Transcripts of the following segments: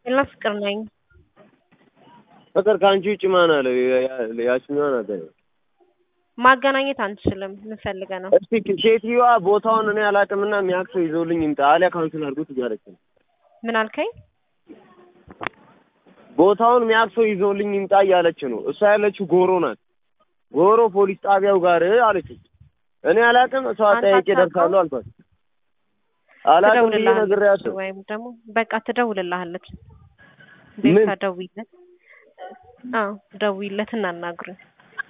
እና ፍቅር ነኝ። ፍቅር ከአንቺ ውጭ ማን አለ? ያችኛዋ ናት። ማገናኘት አንችልም። ምን ፈልገህ ነው? እስቲ ሴትዮዋ ቦታውን እኔ አላውቅምና የሚያውቅ ሰው ይዘውልኝ ይምጣ፣ አሊያ ካንስል አድርጉት እያለች ነው። ምን አልከኝ? ቦታውን የሚያውቅ ሰው ይዘውልኝ ይምጣ እያለች ነው። እሷ ያለችው ጎሮ ናት። ጎሮ ፖሊስ ጣቢያው ጋር አለች። እኔ አላውቅም፣ እሷ አጠያቂ ደርሳለሁ አልኳት። አላውቅም ብዬ ነግሬያለሁ። ወይም ደግሞ በቃ ትደውልልሃለች። ምን? ቤታ ደውይለት። አዎ ደውይለት እናናግሩኝ።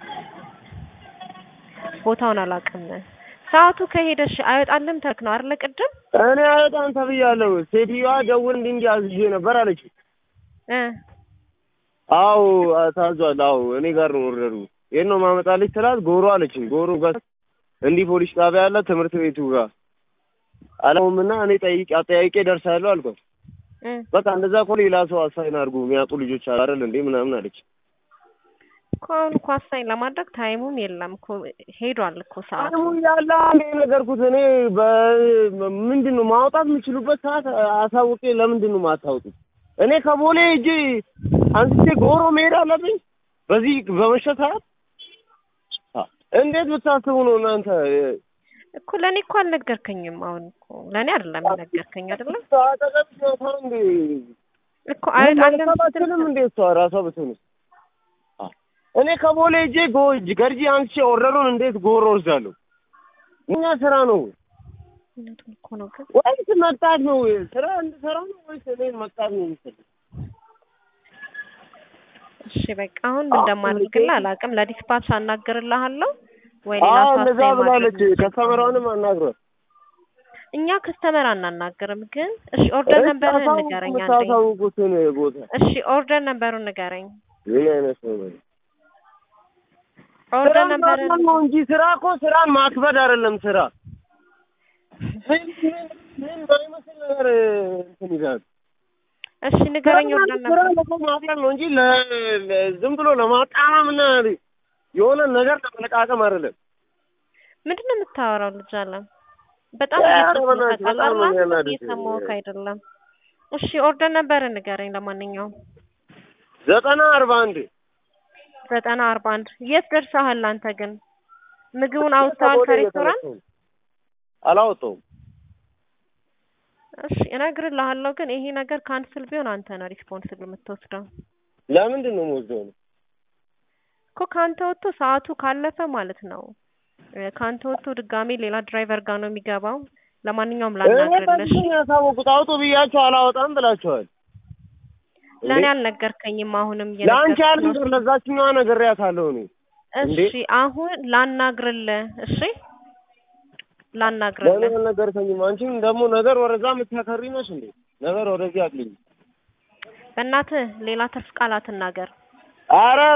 ቦታውን አላውቅም። ሰዓቱ ከሄደሽ አይወጣልም ተክ ነው አይደለ? ቅድም እኔ አይወጣም ተብያለሁ። ሴትዮዋ ደውል እንዲህ እንዲህ አዝዤ ነበር አለች። እ አዎ ታዟል። አዎ እኔ ጋር ነው ወረዱ። የት ነው ማመጣልሽ ስላት ጎሮ አለችኝ። ጎሮ ጋር እንዲህ ፖሊስ ጣቢያ ያለ ትምህርት ቤቱ ጋር አለውምና እኔ ጠይቄ አጠያይቄ ደርሳለሁ አልኳት። እ በቃ እንደዛ እኮ ሌላ ሰው አሳይን አድርጉ የሚያውቁ ልጆች አይደል እንዴ ምናምን አለች። እኮ አሁን እኮ አሳኝ ለማድረግ ታይሙም የለም እኮ ሄዷል እኮ ሰዓቱ። አሁን ያለ አንዴ ነገርኩት። እኔ በምንድን ነው ማውጣት የምችሉበት ሰዓት አሳውቄ ለምንድን ነው ማታወጡት? እኔ ከቦሌ እጅ አንስቼ ጎሮ መሄድ አለብኝ በዚህ በመሸ ሰዓት? እንዴት ብታስቡ ነው እናንተ? እኮ ለእኔ እኮ አልነገርከኝም። አሁን እኮ ለእኔ አይደለም የነገርከኝ አይደለም አጠገብሽ ናታ እንዴ? እኮ አይወጣልም አልሰማችንም እንዴ? እሷ ራሷ ብትሆንስ? እኔ ከቦሌ እጄ ጎ ገርጂ አንስቼ ኦርደሩን እንዴት ጎሮ ወስዳለሁ? እኛ ስራ ነው እውነቱን እኮ ነው ግን ወይስ መቅጣት ነው? ስራ እንድሰራ ነው ወይስ እኔን መቅጣት ነው የሚፈልግ? እሺ በቃ አሁን ምን እንደማደርግልህ አላውቅም። ለዲስፓች አናግርልሃለሁ ወይ ሌላ አዎ ሰው እንደዛ አሳይን ማድረግ ብላለች። ከስተመሯንም አናግሯት። እኛ ከስተመር አናናግርም። ግን እሺ ኦርደር ነበርን ንገረኝ አንዴ። የምታሳውቁትን ቦታ እሺ ኦርደር ነበሩን ንገረኝ። ምን አይነት ነው? ኦርደር ስራን ነበርን ማክበር ነው እንጂ ስራ እኮ ስራን ማክበድ አይደለም። ስራ ምን ምን ምን ባይመስል ነገር እንትን ይላል። እሺ ንገረኝ ኦርደር ስራ ነበር ለሰው ማቅለል ነው እንጂ ለ- ለ- ዝም ብሎ ለማጣመም እና የሆነ ነገር ለመለቃቀም አይደለም። ምንድን ነው የምታወራው? ልጅ አለ በጣም ኧረ እየጮህክ ነው በእናትህ በጣም ነው ታውቃለህ? የሚያናድድ። እየሰማሁህ አይደለም። እሺ ኦርደር ነበርን ንገረኝ። ለማንኛውም ዘጠና አርባ አንድ ዘጠና አርባ አንድ የት ደርሰሃል አንተ ግን? ምግቡን አውጥተዋል ከሬስቶራንት? አላወጣውም። እሺ እነግርልሃለሁ፣ ግን ይሄ ነገር ካንስል ቢሆን አንተ ነው ሪስፖንስብል የምትወስደው ለምንድን ነው የምወስደው ነው? እኮ ከአንተ ወጥቶ ሰዓቱ ካለፈ ማለት ነው እ ከአንተ ወጥቶ ድጋሜ ሌላ ድራይቨር ጋር ነው የሚገባው። ለማንኛውም እኔ ላናግርልሽ። በዚህ ነው ያሳወቁት። አውጡ ብያቸው አላወጣም ብላችኋል። ለእኔ አልነገርከኝም። አሁንም ለአንቺ ያል እየነገርኩህ ነው። ለዛችኛዋ ነግሬያታለሁ እኔ እንዴ? እሺ አሁን ላናግርልህ። እሺ ለእኔ ላናግርልህ። አልነገርከኝም። አንቺም ደግሞ ነገር ወደዛ የምታከሪ ነሽ እንዴ? ነገር ወደዚህ አትልኝ። በእናትህ ሌላ ትርፍ ቃል አትናገር። አረ